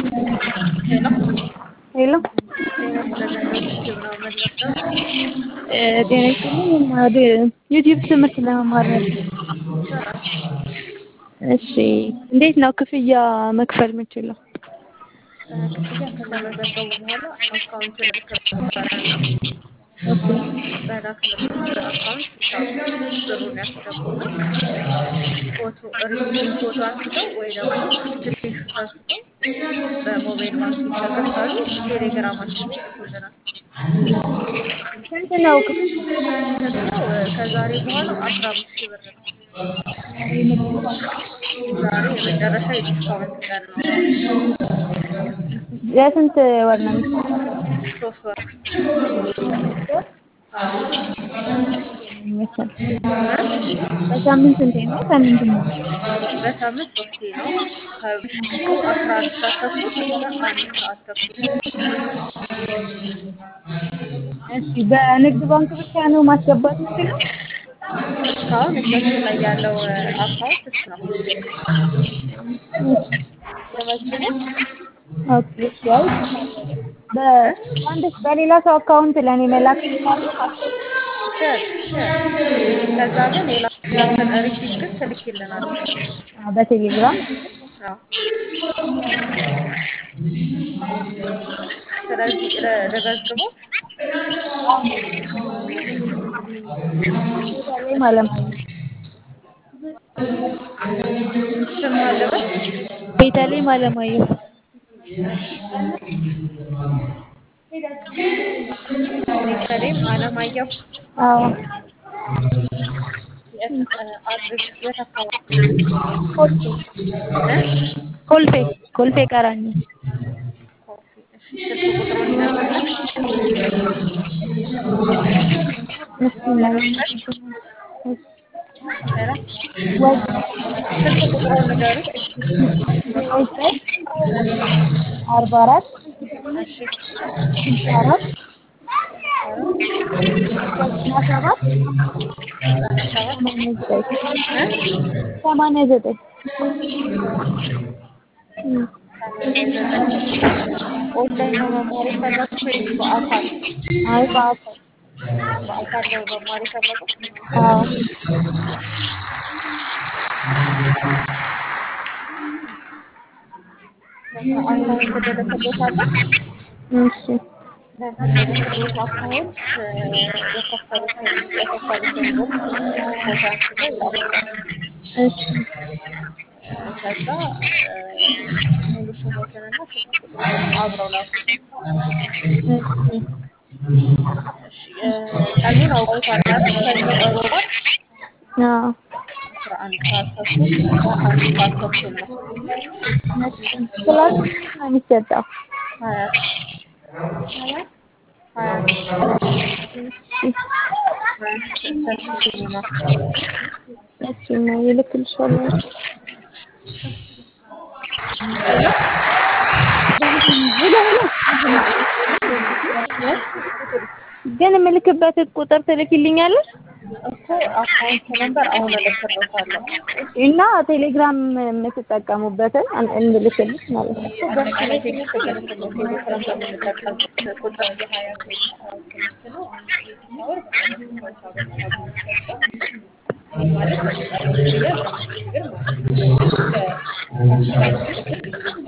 ሄሎ ሄሎ ጤና ይስጥልን ዩቲዩብ ነው የምንወስደው። ጤና ይስጥልኝ። ወደ ዩቲዩብ ትምህርት ለመማር ነበር። ይቻላል። እሺ እንዴት ነው ክፍያ መክፈል የምችለው? ክፍያ ከተመዘገቡ በኋላ አካውንት ልክበታል ነው በላክንበት አካውንት ብሩን ያስገቡና ፎቶ ሪሲት ፎቶ አንስተው ወይ ደግሞ ስክሪንሾት አንስተው በሞባይል ባንኪንግ ከከፈሉ ቴሌግራማችን ላይ ይልኩልናል። ስንት ነው ክፍያ? ስንት ነው? ከዛሬ በኋላ አስራ አምስት ሺህ ብር ነው። ዛሬ የመጨረሻ የዲስካውንት ቀን ነው። ለስንት ወር ነው የሚሰጠው? ሶስት ወር በሳምንት ስንቴ ነው? ሳምንት ነው። በሳምንት ሶስቴ ነው። ከምሽቱ አስራ አንድ ሰዓት ተኩል እስከ አንድ ሰዓት ተኩል እሺ በንግድ ባንክ ብቻ ነው ማስገባት የምችለው? እስካሁን እጃችን ላይ ያለው አካውንት እሱ ነው። ለመዝግቦት ኦኬ እሺ። አይ በአንድ በሌላ ሰው አካውንት ለእኔ መላክ እችላለሁ? ሸር ሸር ከዛ ግን የላኩበትን ሪሲት ግን ትልኪልናለች። አዎ፣ በቴሌግራም አዎ። ስለዚህ ለ- ልመዝግቦት ቤተልሔም አለማየሁ ስም አለበት ቤተልሔም አለማየሁ ቤተልሔም አለማየሁ አዎ የት አድርግ የት አካባቢ ኮልፌ እ? ኮልፌ ኮልፌ ቀራኒ ኮፊ እሺ ስልክ ቁጥሩን ይነግሩኛል እሺ ኧረ ወይ ስልክ ቁጥሩን ንገሩ አርባ አራት እሺ ስልሳ አራት ዘጠና ሰባት ሰባት ሰማንያ ዘጠኝ እ? ሰማንያ ዘጠኝ እም። ሰማንያ ዘጠኝ ኦንላይን ነው መማር የፈለጉት ወይስ በአካል አይ በአካል በአካል ነው መማር የፈለጉት አዎ አካውንት እልክልዎታለሁ እሺ በምልክልዎት አካውንት የከፈሉትን የከፈሉትን ብር ፎቶ አንስተው ይላኩልናል እሺ ከዛ ሙሉ ስሞትንና ስልክ ቁጥሮትን አብረው ላኩልኝ እሺ እሺ ቀኑን አውቀውታል አይደል ሰኞ እሮብ አይደል አዎ አስራ አንድ ሰዓት ተኩል እስከ አንድ ሰዓት ተኩል ነው ክላስ ነው የሚሰጠው ሀያት ሀያት እሺ ሀያት ሰፊ ሲኒማ እሺ ነው ይልክልሻለሁ ሄሎ ግን የምልክበት ቁጥር ትልኪልኛለሽ እኮ አካውንት ነምበር አሁን እልክልዎታለሁ እና ቴሌግራም የምትጠቀሙበትን እንልክልሽ ማለት ነው። እኮ በሱ ላይ ቴክስት እልክልዎት ቴሌግራም በምንጠቀምበት ቁጥር የሀያት ትምህርት ነው አንድ ክሬዲት አወር በሰላሳ ብር ነው የሚሰጠው ማለት በሚቀርብ ጊዜ አስራ አምስት ሺህ ብር ማለት ነው እስከ አስራ አምስት ሺህ ብር